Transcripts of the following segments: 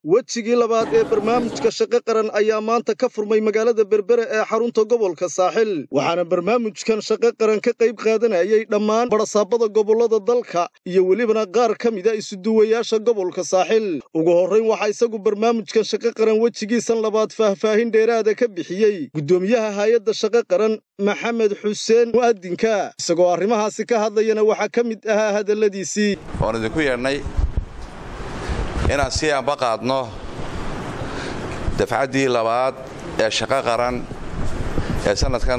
wejigii labaad ee barnaamijka shaqo qaran ayaa maanta ka furmay magaalada berbere ee xarunta gobolka saaxil waxaana barnaamijkan shaqo qaran ka qayb qaadanayay dhammaan barasaabada gobollada dalka iyo welibana qaar ka mida isuduwayaasha gobolka saaxil ugu horrayn waxaa isagu barnaamijkan shaqo qaran wejigiisan labaad faahfaahin dheeraada ka bixiyey guddoomiyaha hay-adda shaqo qaran maxamed xuseen mu'adinka isagoo arrimahaasi ka hadlayana waxaa ka mid ahaa hadalladiisii waan idinku yeedhnay inaan sii anba qaadno dafcaddii labaad ee shaqo qaran ee sannadkan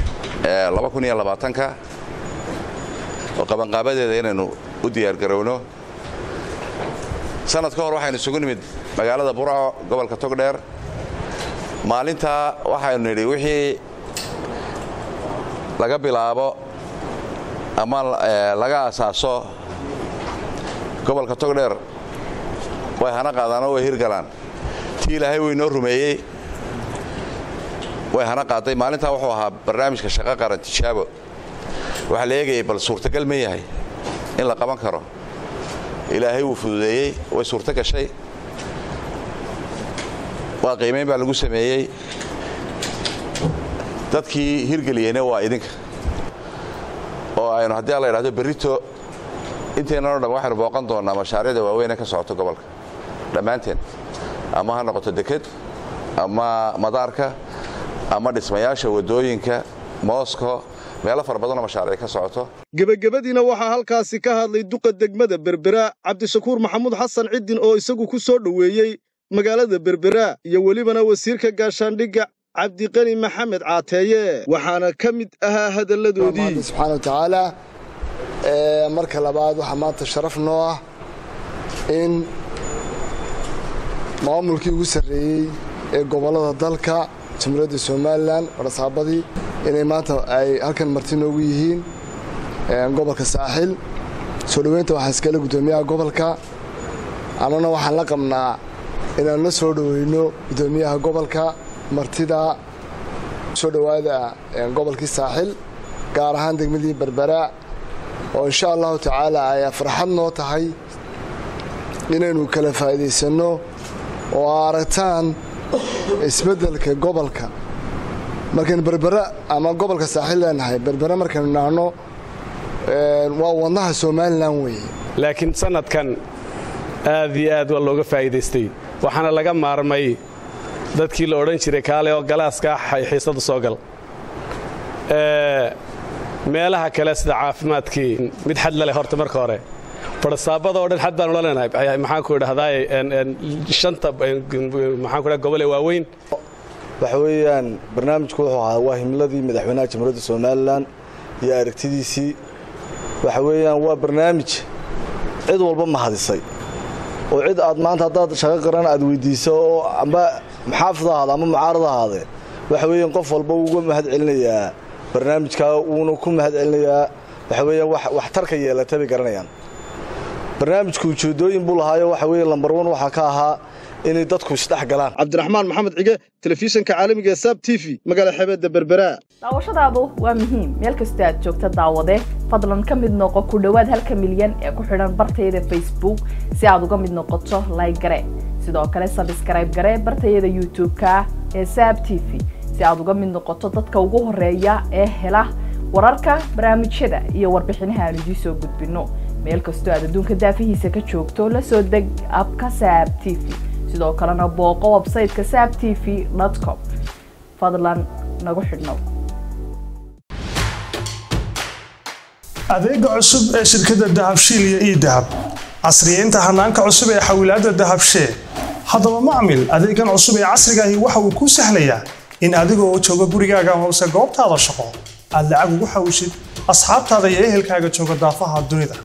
ka oo qabanqaabadeeda inaynu u diyaargarowno sannad ka hor waxaynu isugu nimid magaalada burco gobolka togdheer maalintaa waxaynu nidhi wixii laga bilaabo ama laga asaaso gobolka togdheer way hana qaadaan oo way hirgalaan tii ilaahay way noo rumeeyey way hana qaaday maalintaa wuxuu ahaa barnaamijka shaqo qaran tijaabo waxaa la eegayay bal suurtagal ma yahay in la qaban karo ilaahay wuu fududeeyey way suurto gashay waa qiimayn baa lagu sameeyey dadkii hirgeliyeyna waa idinka oo aynu haddii alla yidhahdo berrito inteennan o dhan waxaynu booqan doonnaa mashaariicda waaweyne ka socoto gobolka dhammaanteen ama ha noqoto deked ama madaarka ama dhismayaasha waddooyinka moosko meelo fara badanoo mashaariic ka socoto gebagabadiina waxaa halkaasi ka hadlay duqa degmada berbera cabdishakuur maxamuud xasan ciddin oo isagu ku soo dhoweeyey magaalada berbera iyo welibana wasiirka gaashaandhigga cabdiqani maxamed caateeye waxaana ka mid ahaa hadalladoodii subxaana watacaala marka labaad waxaa maanta sharaf noo ah in maamulkii ugu sarreeyey ee gobollada dalka jamhuuriyadda somalilan barasaabadii inay maanta ay halkan marti noogu yihiin gobolka saaxil soo dhoweynta waxaa iskale guddoomiyaha gobolka annana waxaan la qabnaa inaan la soo dhoweyno guddoomiyaha gobolka martida soo dhowaada gobolkii saaxil gaar ahaan degmadii berbera oo insha allahu tacaala ay farxad noo tahay inaynu kala faa'iidaysanno oo aragtaan isbeddelka gobolka markaynu berbera ama gobolka saaxil leenahay berbere markaynu nahno waa wadnaha somalilan weeye laakiin sannadkan aad iyo aad waa looga faa'iidaystay waxaana laga maarmay dadkii la odhan jiray kaale oo galaaska xiisada soo gal meelaha kale sida caafimaadkii mid xad la leh horta marka hore barasaabada oo dhan xad baan ula leenahay maxaanku idhahdaay shanta maxaanku dhaha gobole waaweyn waxa weeyaan barnaamijku wuxuu ahaa waa himladii madaxweynaha jamhuuriyadda somalilan iyo aragtidiisii waxa weeyaan waa barnaamij cid walba mahadisay oo cid aad maanta haddaad shaqo qaran aad weyddiiso oo amba muxaafid ahaada ama mucaarad ahaadee waxa weeyaan qof walba uga mahad celinayaa barnaamijkaa wuuna ku mahad celinayaa waxa weeyaan waxtarka yeelata bay garanayaan barnaamijku ujeeddooyin buu lahaayo waxa weeye lambar wan waxaa ka ahaa inay dadku isdhex galaan cabdiraxmaan maxamed cige telefishinka caalamiga ee saab t v magaala xebeedda berbera daawashadaadu waa muhiim meel kastoo aad joogta daawade fadlan ka mid noqo ku dhowaad halka milyan ee ku xidhan bartayada facebook si aad uga mid noqoto layg gare sidoo kale sabskrayb gare bartayada youtube-ka ee saab t v si aad uga mid noqoto dadka ugu horeeya ee hela wararka barnaamijyada iyo warbixinaha aan idiin soo gudbinno meel kastoo aad adduunka daafihiisa ka joogto la soo deg abka saab t v sidoo kalena booqo websayteka saab t v com fadlan nagu xidhnow adeega cusub ee shirkadda dahabshiil iyo ii dahab casriyeynta hanaanka cusub ee xawilaadda dahabshee haddaba macmil adeegan cusub ee casrigaahi waxa uu kuu sahlayaa in adigoo jooga gurigaaga hoose goobtaada shaqo aad lacag ugu xawishid asxaabtaada iyo ehelkaaga jooga daafaha dunida